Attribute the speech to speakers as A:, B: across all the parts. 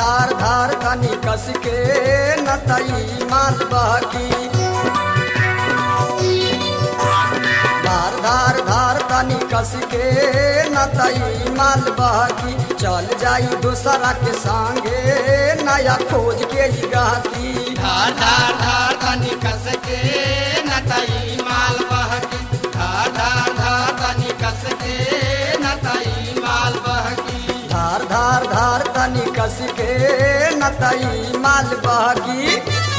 A: धार धार तनी कस के नतई माल बहकी धार धार धार तनी कस के नतई माल बहकी चल जाई दूसरा के संगे नया खोज के ही गाती
B: धार धार धार तनी कस के नतई माल बहकी धार धार धार तनी कस के नतई माल बहकी
A: धार धार धार तनी कस के नतई माल बहकी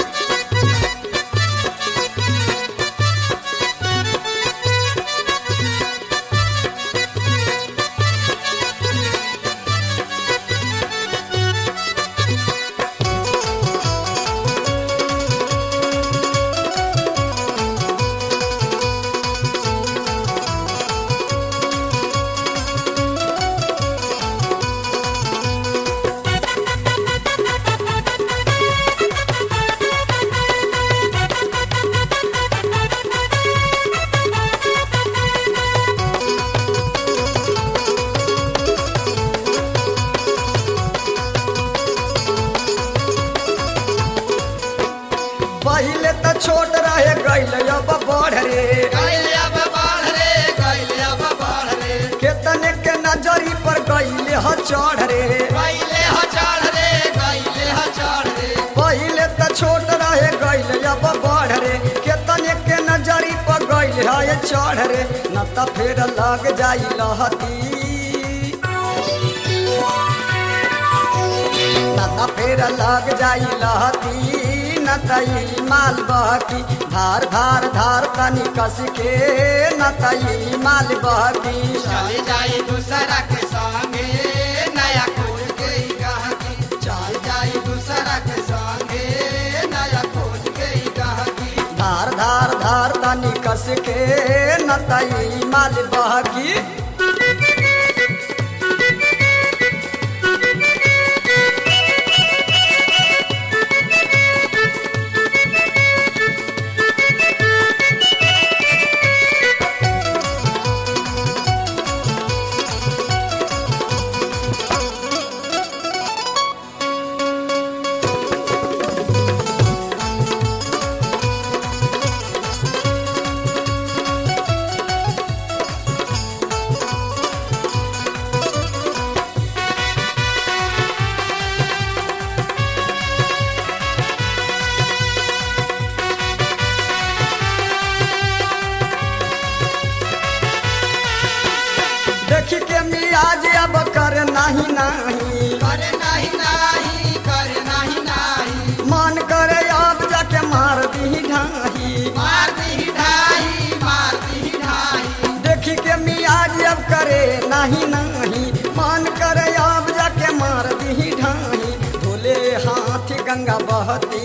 A: पहिले त छोट रहे गैल अब बढ़ रे
B: गैल अब बढ़ रे गैल अब बढ़ रे
A: केतने के नजरी पर गैले ह चढ़ रे
B: गैले ह चढ़ रे गैले ह चढ़ रे
A: पहिले त छोट रहे गैल अब बढ़ रे केतने के नजरी पर गैल है चढ़ रे न त फेर लग जाई लहती न त फेर लग जाई लहती न तई माल बहकी धार धार धार तनी कस के न तई माल बहकी
B: चल जाई दूसरा के संगे नया खोज के ही गहकी चल जाई दूसरा के संगे नया खोज के ही गहकी
A: धार धार धार तनी कस के न तई माल बहकी देखी के मियाज अब कर नाही नाही
B: करे नहीं नहीं करे नहीं नहीं
A: मन करे अब जाके मार दी ढाही
B: मार दी ढाई मार दी ढाई
A: देखी के मियाज अब करे नाही नाही मन करे अब जाके मार दी ढाही धोले हाथ गंगा बहती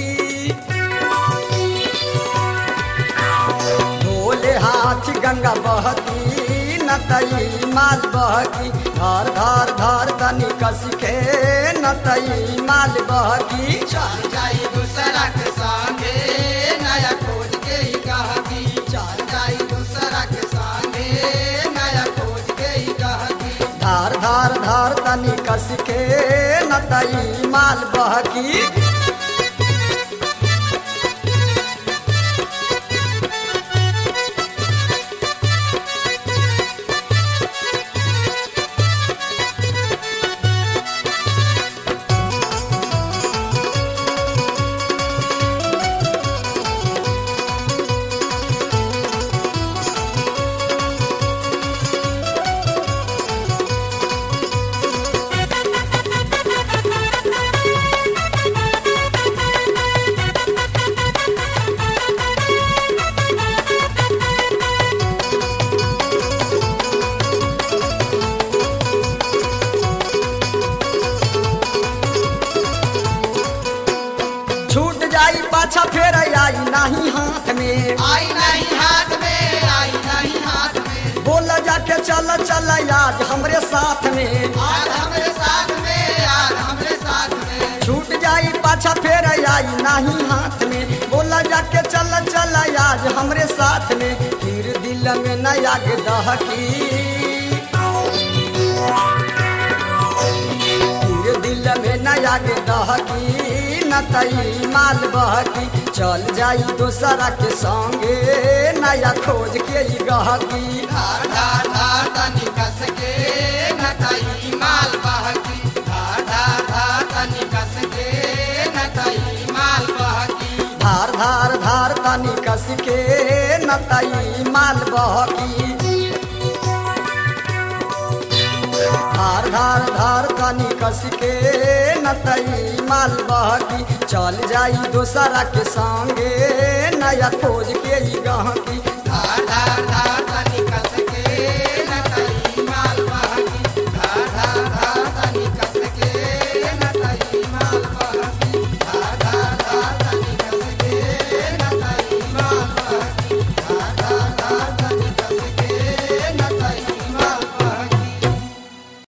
A: धोले हाथ गंगा बहती न तई माल बहकी धार धार धार तनी कस के न तई माल बहकी
B: चल जाई दूसरा के संगे नया खोज के ही गहकी चल जाई दूसरा के संगे नया खोज के ही गहकी
A: धार धार धार तनी कस के न तई माल बहकी छूट जाई पाछा फेर आई नाही हाथ में
B: आई नहीं हाथ में आई नहीं हाथ में
A: बोल जाके चल चल आज हमरे साथ में
B: आज हमरे साथ में आज हमरे साथ में
A: छूट जाई पाछा फेर आई नाही हाथ में बोला जाके चल चल आज हमरे साथ में फिर दिल में न आग दहकी फिर दिल में न आगे दहकी न तई माल बहकी चल जाई दोसरा के संगे नया खोज के ई गहकी
B: धार धार धार तनी कस के नतई माल बहकी धार धार धार तनी कस के नतई माल बहकी
A: धार धार धार तनी कस के न तई माल बहकी धार धार धार तनी कस के न तई माल बहकी चल जाई दोसरा के संगे नया खोज के ई गहकी